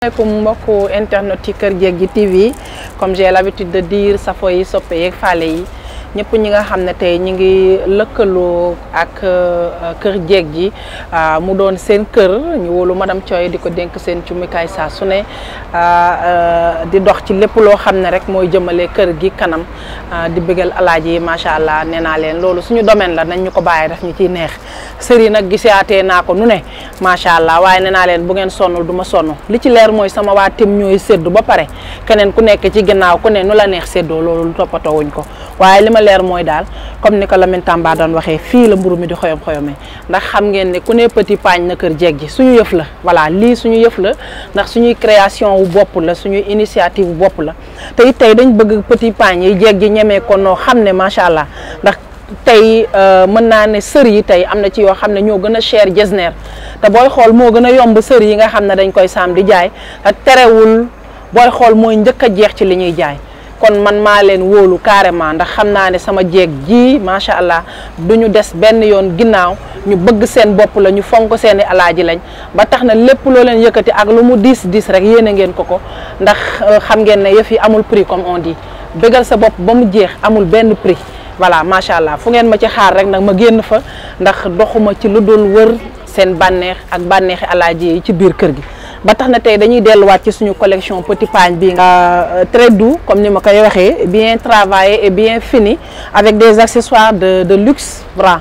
asalaamaaleykum mbokku internet yi Kër Jéggi TV comme j'ai l'habitude de dire safo yi soppe yeeg faale yi ñëpp ñi nga xam ne tey ñi ngi lëkkaloo ak Kër Jéggi mu doon seen kër ñu wóolu madame Thioye di ko dénk seen cumikaay saa su ne di dox ci lépp loo xam ne rek mooy jëmale kër gi kanam di bëggal alaaji yi macha allah nee naa leen loolu suñu domaine la nañ ñu ko bàyyi daf ñu ciy neex sër yi nag gisaatee naa ko nu ne macha allah waaye nee naa leen bu ngeen sonnul du ma sonn li ci leer mooy sama waa tim ñooy séddu ba pare keneen ku nekk ci ginnaaw ku ne nu la neex séddoo loolu toppatoo wuñ ko waaye li ma leer mooy daal comme ni ko Lamine Tamba doon waxee fii la mburu mi di xoyom xoyomee ndax xam ngeen ne ku ne petit paañ na kër jeeg ji suñu yëf la voilà lii suñu yëf la ndax suñuy création wu bopp la suñuy initiative wu bopp la te it tey dañ bëgg petit paañ yi jeeg ji ñemee ko noo xam ne macha allah ndax tey mën naa ne sër yi tey am na ci yoo xam ne ñoo gën a cher jesner te booy xool moo gën a yomb sër yi nga xam ne dañ koy saam di jaay te terewul booy xool mooy njëkk a jeex ci li ñuy jaay kon man maa leen wóolu carrément ndax xam naa ne sama jeeg ji macha allah du ñu des benn yoon ginnaaw ñu bëgg seen bopp la ñu fonk seeni alaaji lañ ba tax na lépp loo leen yëkkati ak lu mu diis diis rek yéene ngeen ko ko ndax xam ngeen ne yëf yi amul prix comme on dit bëggal sa bopp ba mu jeex amul benn prix voilà macha allah fu ngeen ma ci xaar rek nag ma génn fa ndax doxuma ci lu dul wër seen bànneex ak bànneexi alaaji yi ci biir kër gi ba tax na tey dañuy delluwaat ci suñu collection petit pagne bi très doux comme ni ma koy waxee bien travaillé et bien fini avec des accessoires de de luxe voilà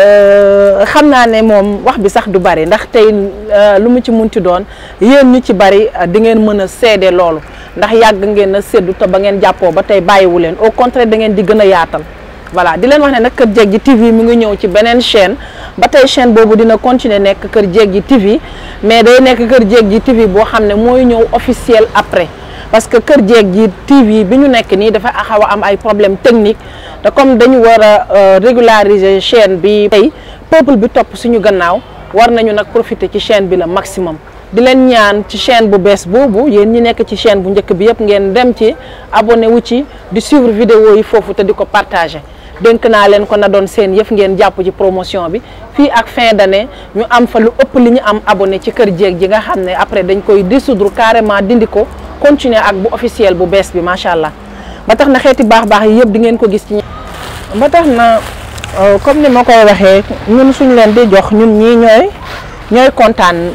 xam naa ne moom wax bi sax du bari ndax tey lu mu ci munti doon yéen ñu ci bari di ngeen mën a seede loolu ndax yàgg ngeen a séddu te ba ngeen jàppoo ba tey bàyyiwu leen au contraire da ngeen di gën a yaatal voilà di leen wax ne nag Kër Jéggi TV mi ngi ñëw ci beneen chaîne ba tey chaîne boobu dina continuer nekk Kër Jéggi TV mais day nekk Kër Jéggi TV boo xam ne mooy ñëw officiel après parce que Kër Jéggi TV bi ñu nekk nii dafa xaw a am ay problème technique te comme dañu war a régulariser chaîne bi tey peuple bi topp suñu gannaaw war nañu nag profiter ci chaîne bi la maximum di leen ñaan ci chaîne bu bees boobu yéen ñi nekk ci chaîne bu njëkk bi yëpp ngeen dem ci abonné wu ci di suivre vidéo yi foofu te di ko partager dénk naa leen ko na doon seen yëf ngeen jàpp ci promotion bi fii ak fin d'année ñu am fa lu ëpp li ñu am abonné ci kër jéeg ji nga xam ne après dañ koy dissoudre carrément dindi ko continuer ak bu officiel bu bees bi macha allah ba tax na xeeti baax baax yi yëpp di ngeen ko gis ci ba tax na comme ni ma koy waxee ñun suñ leen di jox ñun ñii ñooy ñooy kontaan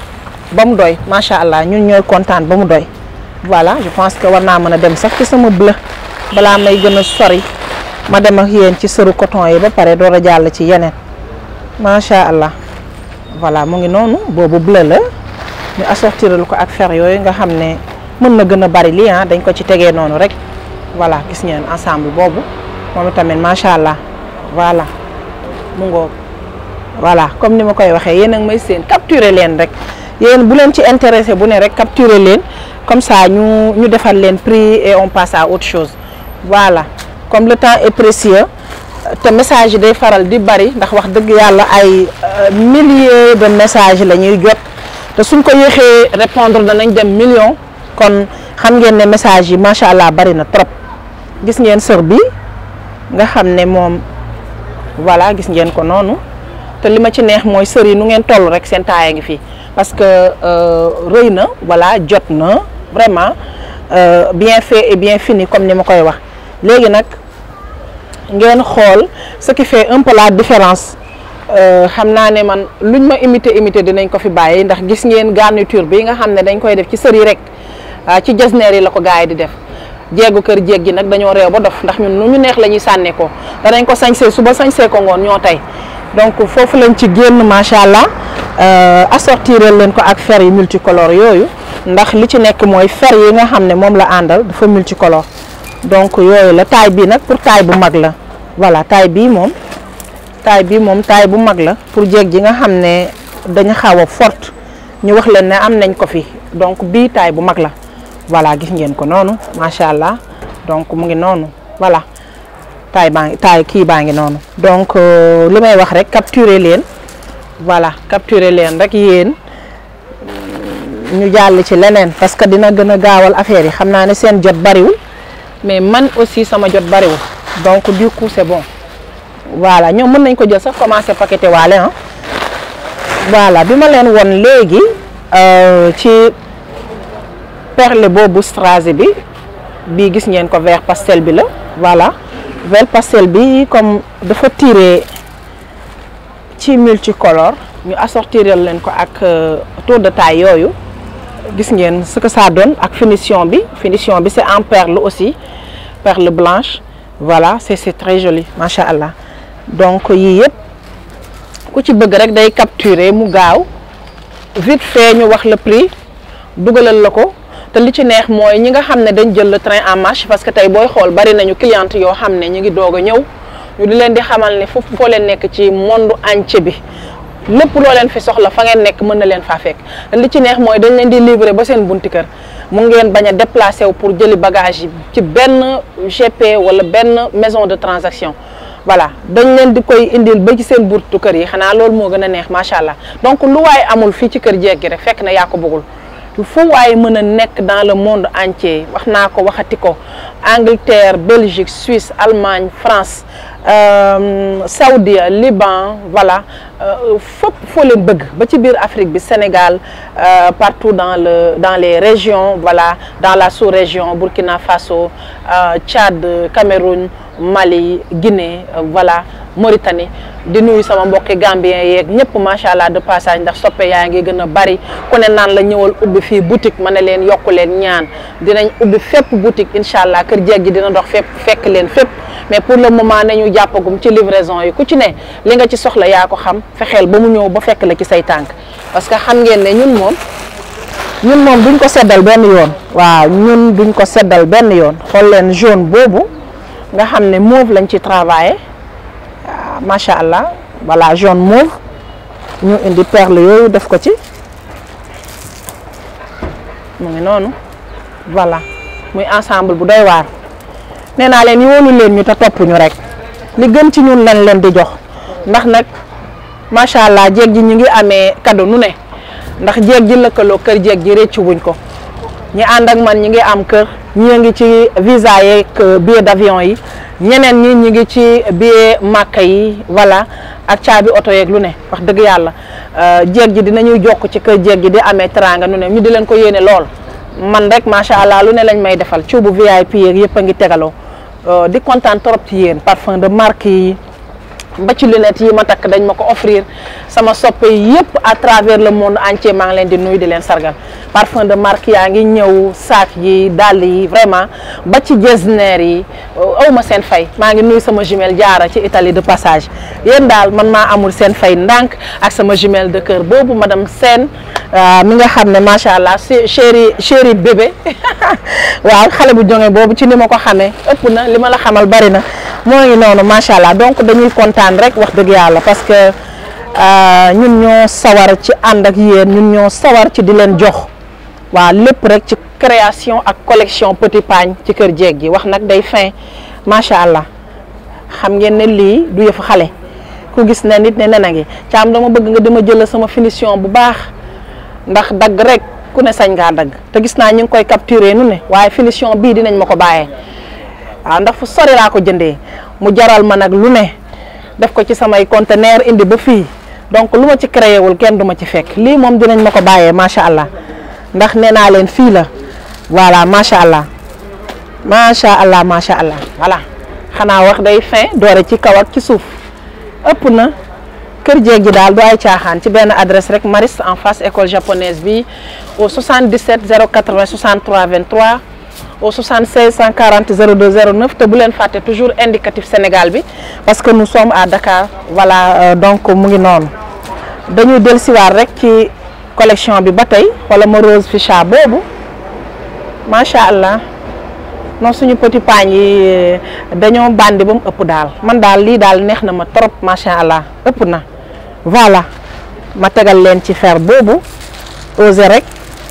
ba mu doy macha allah ñun ñooy kontaan ba mu doy voilà je pense que war naa mën a dem sax ci sama bleu balaa may gën a sori ma dem ak yéen ci sëru coton yi ba pare door a jàll ci yeneen macha allah voilà mu ngi noonu boobu bleu la ñu assortiral ko ak fer yooyu nga xam ne mën na gën a bari lii ah dañ ko ci tegee noonu rek voilà gis ngeen ensemble boobu moom tamit macha allah voilà mu ngoog voilà comme ni ma koy waxee yéen a ngi may seen capturer leen rek yéen bu leen ci intéressé bu ne rek capturer leen comme ça ñu ñu defal leen prix et on passe à autre chose voilà. comme le temps est précieux te message yi day faral di bari ndax wax dëgg yàlla ay milliers de messages la ñuy jot te suñ ko yéexee répondre danañ dem million kon xam ngeen ne message yi macha allah bari na trop gis ngeen sër bi nga xam ne moom voilà gis ngeen ko noonu te li ma ci neex mooy sër yi nu ngeen toll rek seen taaya ngi fii parce que rëy na voilà jot na vraiment bien fait et bien fini comme ni ma koy wax. léegi nag ngeen xool ce qui fait un peu la différence xam naa ne man luñ ma imité imité dinañ ko fi bàyyi ndax gis ngeen garniture bi nga xam ne dañ koy def ci sër yi rek ci jasneer yi la ko gars yi di def jeegu kër jéeg gi nag dañoo réew ba dof ndax ñun nu ñu neex la ñuy sànne ko danañ ko sañsee suba sañsee ko ngoon ñoo tey donc foofu lañ ci génn macha allah assortirel leen ko ak fer yi multicolore yooyu ndax li ci nekk mooy fer yi nga xam ne moom la àndal dafa multicolore donc yooyu la taille bii nag pour taille bu mag la voilà taille bii moom taille bii moom taille bu mag la pour jeeg ji nga xam ne dañu xaw a forte ñu wax leen ne am nañ ko fi donc bii taille bu mag la voilà gis ngeen ko noonu macha allah donc mu ngi noonu voilà taille baa ngi taille kii baa ngi noonu donc li may wax rek capturer leen voilà capturer leen rek yéen ñu jàll ci leneen parce que dina gën a gaawal affaire yi xam naa ne seen jot bariwul mais man aussi sama jot bariwul donc du coup c'est bon voilà ñoom mën nañ ko jël sax commencer paqueté waale ah voilà bi ma leen won léegi ci perle boobu strassé bi bii gis ngeen ko vert pastel bi la voilà vert pastel bi comme dafa tiré ci multicolore ñu assortiral leen ko ak tour de taille yooyu gis ngeen ce que ça donne ak finition bi finition bi c'est en perle aussi perle blanche voilà c'est c'est très joli macha allah donc yii yëpp ku ci bëgg rek day capturer mu gaaw vite fait ñu wax le prix dugalal la ko te li ci neex mooy ñi nga xam ne dañ jël le train en marche parce que tey booy xool bari nañu cliente yoo xam ne ñu ngi doog a ñëw ñu di leen di xamal ne foofu foo leen nekk ci monde entier bi lépp loo leen fi soxla fa ngeen nekk mën na leen faa fekk li ci neex mooy dañ leen di livrer ba seen bunti kër mu ngeen bañ a déplacé wu pour jëli bagage yi ci benn GP wala benn maison de transaction voilà dañ leen di koy indil ba ci seen buntu kër yi xanaa loolu moo gën a neex macha allah donc lu waaye amul fii ci kër jeeg gi rek fekk na yaa ko bëggul fu waaye mën a nekk dans le monde entier wax naa ko waxati ko Angleterre Belgique Suisse Allemagne France euh, Saoudi Liban voilà fépp foo leen bëgg ba ci biir Afrique bi Sénégal euh, partout dans le dans les régions voilà dans la sous-région Burkina Faso euh, Tchad Cameroun Mali Guinée voilà Mauritanie di nuyu sama mbokki Gambien yeeg ñëpp macha allah de passage ndax soppe yaa ngi gën a bari ku ne naan la ñëwal ubbi fii boutique ma ne leen yokku leen ñaan dinañ ubbi fépp boutique incha allah kër jeeg gi dina dox fépp fekk leen fépp mais pour le moment nañu jàppagum ci livraison yi ku ci ne li nga ci soxla yaa ko xam fexeel ba mu ñëw ba fekk la ci say tànk parce que xam ngeen ne ñun moom ñun moom duñ ko seddal benn yoon waaw ñun duñ ko seddal benn yoon xool leen jaune boobu nga xam ne mauve lañ ci travaillé macha allah voilà jaune mauve ñu indi perle yooyu def ko ci mu ngi noonu voilà muy ensemble bu doy waar nee naa leen yoolu leen ñu te topp ñu rek li gën ci ñun lañ leen di jox ndax nag macha allah jéeg ji ñu ngi amee cadeau nu ne ndax jéeg ji lëkkaloo kër jéeg ji réccu wuñ ko ñi ànd ak man ñi ngi am kër ñi ngi ci visa yeeg billet d'avion yi ñeneen ñi ñi ngi ci billet màkka yi voilà ak caabi oto yeeg lu ne wax dëgg yàlla jéeg ji dinañuy jokk ci kër jéeg ji di amee teranga nu ne ñu di leen ko yéene lool man rek macha allah lu ne lañ may defal cuubu VIP yeeg yëpp a ngi tegaloo di kontaan trop ci yéen parfum de marque yi ba ci lunettes yi ma takk dañ ma ko offrir sama soppe yëpp à travers le monde entier maa ngi leen di nuyu di leen sargal parfum de marque yaa ngi ñëw saak yi dàll yi vraiment ba ci jesner yi aw ma seen fay maa ngi nuyu sama jumelle jaara ci Italie de passage yéen daal man maa amul seen fay ndànk ak sama jumelle de cœur boobu madame Sène mi nga xam ne macha allah chéri chéri bébé waaw xale bu jonge boobu ci ni ma ko xamee ëpp na li ma la xamal bari na moo ngi noonu macha allah donc dañuy kontaan rek wax dëgg yàlla parce que ñun ñoo sawar ci ànd ak yéen ñun ñoo sawar ci di leen jox waaw lépp rek ci création ak collection petit pagne ci kër jeeg gi wax nag day fin macha allah xam ngeen ne lii du yëfu xale ku gis ne nit ne nena ngi caam dama bëgg nga dama jël sama finition bu baax ndax dagg rek ku ne sañ ngaa dagg te gis naa ñu ngi koy capturer nu ne waaye finition bii dinañ ma ko bàyyee waaw ndax fu sori laa ko jëndee mu jaral ma nag lu ne def ko ci samay conteneur indi ba fii donc lu ma ci créé wul kenn du ma ci fekk lii moom dinañ ma ko bàyyee macha allah ndax nee naa leen fii la voilà macha allah macha allah macha allah voilà xanaa wax day fin doore ci kaw ak ci suuf ëpp na kër jeeg ji daal du ay caaxaan ci benn adresse rek Maris en face école japonaise bi au 77 080 63 23 au 76 140 02 09 te bu leen fàtte toujours indicatif Sénégal bi parce que nous sommes à Dakar voilà euh, donc mu ngi noonu dañuy dellusiwaat rek ci collection bi ba tey wala ma rose ficha boobu macha allah non suñu petit pagne yi dañoo bandi ba mu ëpp daal man daal lii daal neex na ma trop macha allah ëpp na voilà ma tegal leen ci fer boobu osé rek.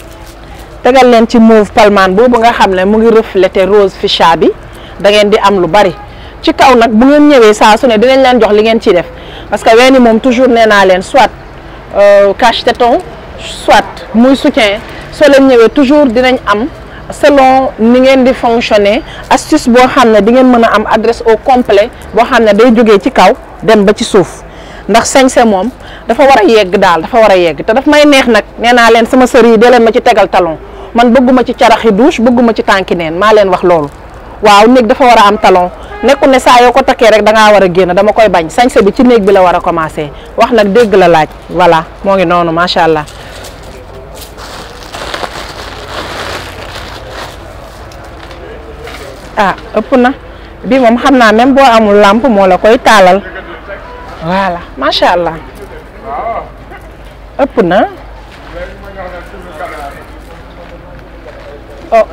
tegal leen ci mauve palman boobu nga xam ne mu ngi refléter rose ficha bi da ngeen di am lu bari ci kaw nag bu ngeen ñëwee saa su ne dinañ leen jox li ngeen ciy def parce que weeni moom toujours nee naa leen soit cache-téton soit muy soutien soo leen ñëwee toujours dinañ am selon ni ngeen di fonctionner astuce boo xam ne di ngeen mën a am adresse au complet boo xam ne day jógee ci kaw dem ba ci suuf ndax sañse moom dafa war a yegg daal dafa war a yegg te daf may neex nag nee naa leen sama sër yi dee leen ma ci tegal talon man bëgguma ci caraxi douche bëgguma ci tànki neen maa leen wax loolu waaw néeg dafa war a am talon nekkul ne saa yoo ko takkee rek da ngaa war a génn dama koy bañ sañse bi ci néeg bi la war a commencer wax nag dégg la laaj voilà moo ngi noonu macha allah. ah ëpp na bi moom xam naa même boo amul làmp moo la koy taalal voilà macha allah ëpp na oh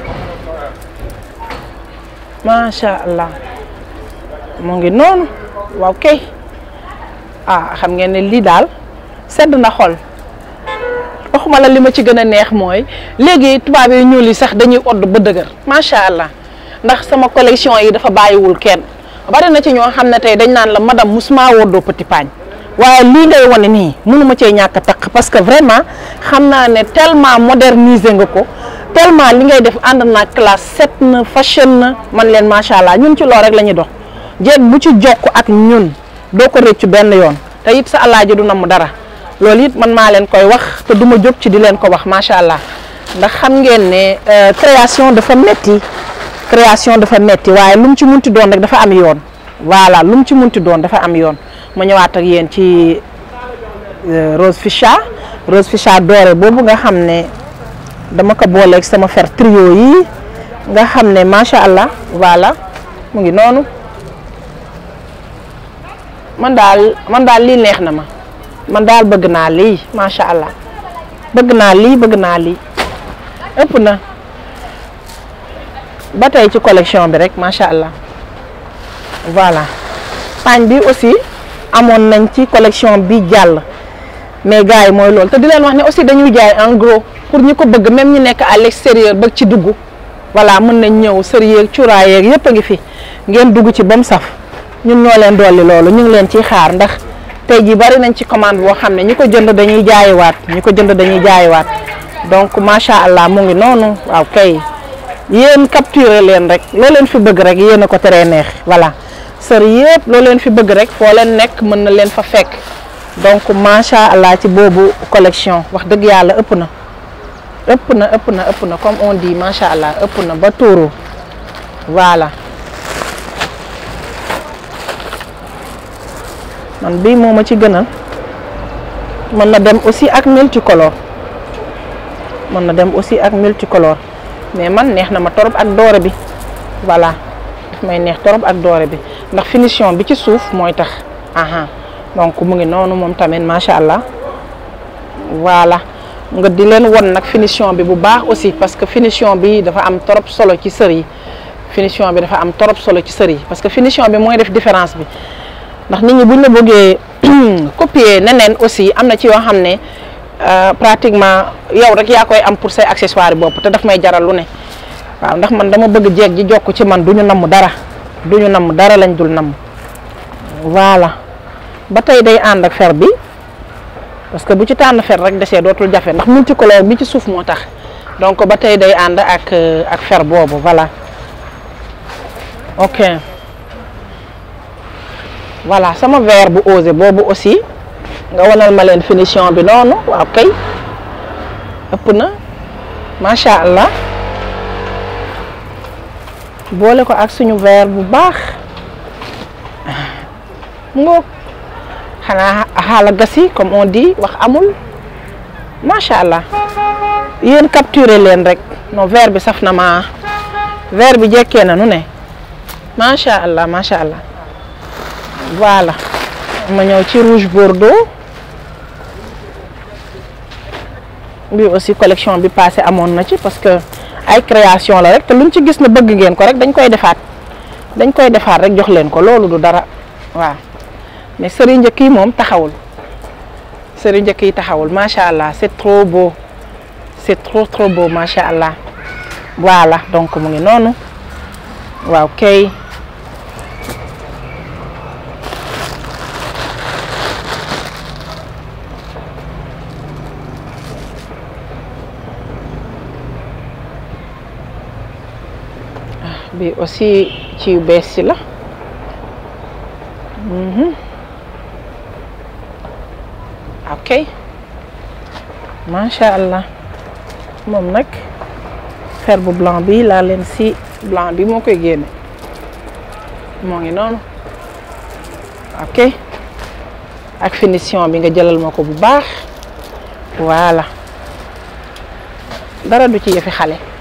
macha allah mu ngi noonu waaw kay ah xam ngeen ne lii daal sedd na xol waxuma la li ma ci gën a neex mooy léegi tubaab yi ñuul yi sax dañuy odd ba dëgër macha allah. ndax sama collection yi dafa bàyyiwul kenn bari na ci ñoo xam ne tey dañ naan la madame musuma woddoo petit pagne waaye lii ngay wane nii mënuma cee ñàkk a takk parce que vraiment xam naa ne tellement modernisé nga ko tellement li ngay def ànd na classe set na fashion na man leen macha allah ñun ci loolu rek la ñuy dox jeeg bu ci jokk ak ñun doo ko rëccu benn yoon te it sa alaaji du namm dara loolu it man maa leen koy wax te du ma jóg ci di leen ko wax macha allah ndax xam ngeen ne création dafa metti création dafa metti waaye lu mu ci munti doon rek dafa am yoon voilà lu mu ci munti doon dafa am yoon ma ñëwaat ak yéen ci rose ficha rose ficha doré boobu nga xam ne dama ko booleeg sama fer trio yi nga xam ne macha allah voilà mu ngi noonu man daal man daal lii neex na ma man daal bëgg naa lii macha allah bëgg naa lii bëgg naa lii ëpp na. ba tey ci collection bi rek macha allah voilà paañ bi aussi amoon nañ ci collection bi jàll mais gars yi mooy loolu te di leen wax ne aussi dañuy jaay en gros pour ñi ko bëgg même ñi nekk à l'extérieur ba ci dugg voilà mën nañ ñëw sër yeeg cuuraay yeeg yëpp a ngi fi ngeen dugg ci ba mu saf ñun ñoo leen dolli loolu ñu ngi leen ciy xaar ndax tey jii bari nañ ci commande boo xam ne ñi ko jënd dañuy jaayiwaat ñi ko jënd dañuy jaayiwaat donc macha allah mu ngi noonu waaw kay. yéen capturé leen rek loo leen fi bëgg rek yéen a ko teree neex voilà sër yëpp loo leen fi bëgg rek foo leen nekk mën na leen fa fekk donc macha allah ci boobu collection wax dëgg yàlla ëpp na ëpp na ëpp na ëpp na comme on dit macha allah ëpp na ba tuuru voilà man bii moo ma ci gënal mën na dem aussi ak multicolore mën na dem aussi ak multicolore mais man neex na ma torop ak doore bi voilà daf may neex torop ak doore bi ndax finition bi ci suuf mooy tax aha donc mu ngi noonu moom tamit macha allah voilà nga di leen won nag finition bi bu baax aussi parce que finition bi dafa am torop solo ci sër yi finition bi dafa am torop solo ci sër yi parce que finition bi mooy def différence bi ndax nit ñi buñ la bëggee copier neneen aussi am na ci yoo xam ne pratiquement yow rek yaa koy am pour say accessoires bopp te daf may jaral lu ne waaw ndax man dama bëgg jeeg ji jokk ci man du ñu namm dara du ñu namm dara lañ dul namm voilà ba tey day ànd ak fer bi parce que bu ci tànn fer rek desee dootul jafe ndax multicolore bi ci suuf moo tax donc ba tey day ànd ak ak fer boobu voilà ok voilà sama verre bu osé boobu aussi nga wanal ma leen finition bi noonu waaw kay ëpp na macha allah boole ko ak suñu verre bu baax mu ngoog xanaa xaala gasi comme on dit wax amul macha allah yéen capturer leen rek non verre bi saf na ma verre bi jekkee na nu ne macha allah macha allah voilà ma ñëw ci rouge bordeaux bi aussi collection bi passé amoon na ci parce que ay création la rek te luñ ci gis na bëgg ngeen ko rek dañ koy defaat dañ koy defaat rek jox leen ko loolu du dara waaw mais sëri njëkk yi moom taxawul sëri njëkk yi taxawul macha allah c'est trop beau c'est trop trop beau macha allah voilà donc mu ngi noonu waaw kay bi aussi ci yu bees si la ok macha allah moom nag fer bu blanc bi laa leen si blanc bi moo koy génne moo ngi noonu ok ak finition bi nga jëlal ma ko bu baax voilà dara du ci yëfi xale